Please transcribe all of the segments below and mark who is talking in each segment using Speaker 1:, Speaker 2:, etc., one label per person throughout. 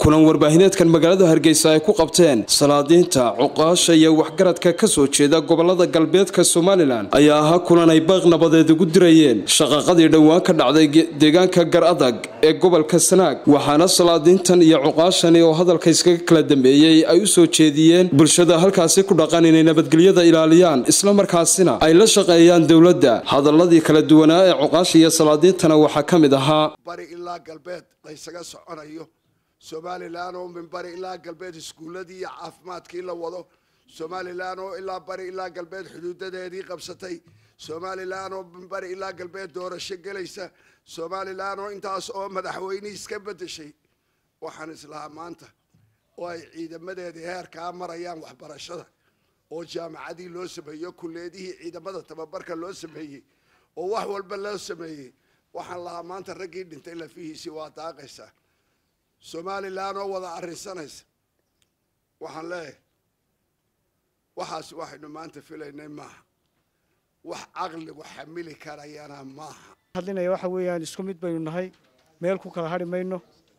Speaker 1: kulan warbaahineedkan magaalada hargeysa ay ku qabteen salaadiinta cuqaasha iyo waxgaradka ka soo jeeda gobolada galbeedka somalilan ayaa ahaa kulan ay baaq nabadeed ugu dirayeen shaqaqadii dhowaan ka dhacday deegaanka gar adag ee gobolka sanaag waxaana salaadiintan iyo cuqaashani oo hadalka iskaga kala dambeeyey ay u soo jeediyeen bulshada halkaasi ku dhaqan inay nabadgelyada ilaaliyaan islamarkaasina ay la shaqeeyaan dowladda hadaladii kala duwanaa ee cuqaasha iyo salaadiintana waxaa ka mid ahaa
Speaker 2: bari ilaa galbeed laysaga soconayo somalilan oo min bari ilaa galbeed iskuuladii iyo caafimaadkii la wado somalilan oo ilaa bari ilaa galbeed xuduudadeedii qabsatay somalilan oo min bari ilaa galbeed doorasho gelaysa somalilan oo intaas oo madaxweynihii iska bedeshay waxaan islahaa maanta oo ay ciidamadeedii heerkaa marayaan waxbarashada oo jaamacadii loo sameeyo kulleedihii ciidamada tababarka loo sameeyey oo wax walba loo sameeyey waxaan lahaa maanta raggii dhintay lafihiisii waa daaqaysaa somalilan oo wada arrinsanaysa waxaan leeyahay waxaas waxaynu maanta filaynay maaha wax caqligu xamili karayana maaha
Speaker 3: hadlinaya waxa weeyaan isku mid baynu nahay meel ku kala hadhi mayno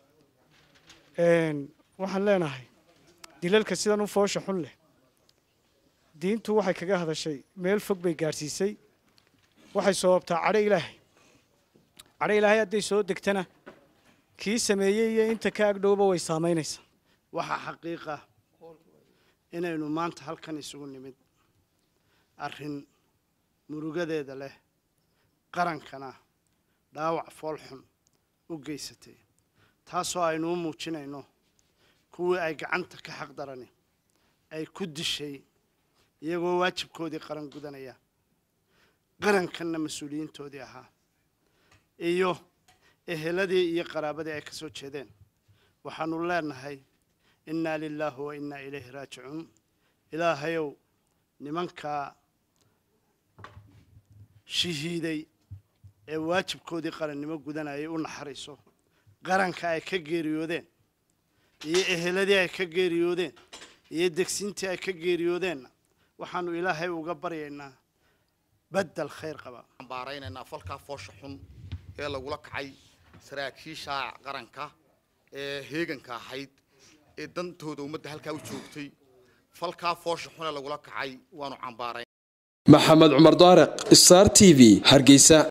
Speaker 3: waxaan leenahay dilalka sidan u foosha xun leh diintu waxay kaga hadashay meel fog bay gaadhsiisay waxay sababtaa cadho ilaahay cadho ilaahay hadday soo degtana kii sameeyey iyo inta ka agdhowba way saamaynaysaa
Speaker 4: waxaa xaqiiqa inaynu maanta halkan isugu nimid arrin murugadeeda leh qarankana dhaawac foolxun u geysatay taasoo aynu u muujinayno kuwii ay gacanta ka xaq darani ay ku dishay iyagoo waajibkoodii qaran gudanaya qarankanna mas-uuliyiintoodii ahaa iyo eheladii iyo qaraabadii ay ka soo jeedeen waxaanu leenahay innaa lilaahi wa innaa ilayhi raajicuun ilaahayow nimankaa shahiiday ee waajibkoodii qarannimo gudanayay u naxariiso qaranka ay ka geeriyoodeen iyo eheladii ay ka geeriyoodeen iyo degsiintii ay ka geeriyoodeenna waxaanu ilaahay uga baryaynaa baddel khayr qaba
Speaker 5: baaraynaynaa falkaa foosha xun ee lagula kacay saraakiisha qaranka ee heeganka ahayd ee dantooda ummadda halkaa u joogtay falkaa foosha xun ee lagula kacay waanu cambaarayn
Speaker 1: maxamed cumar daariq star t v hargeysa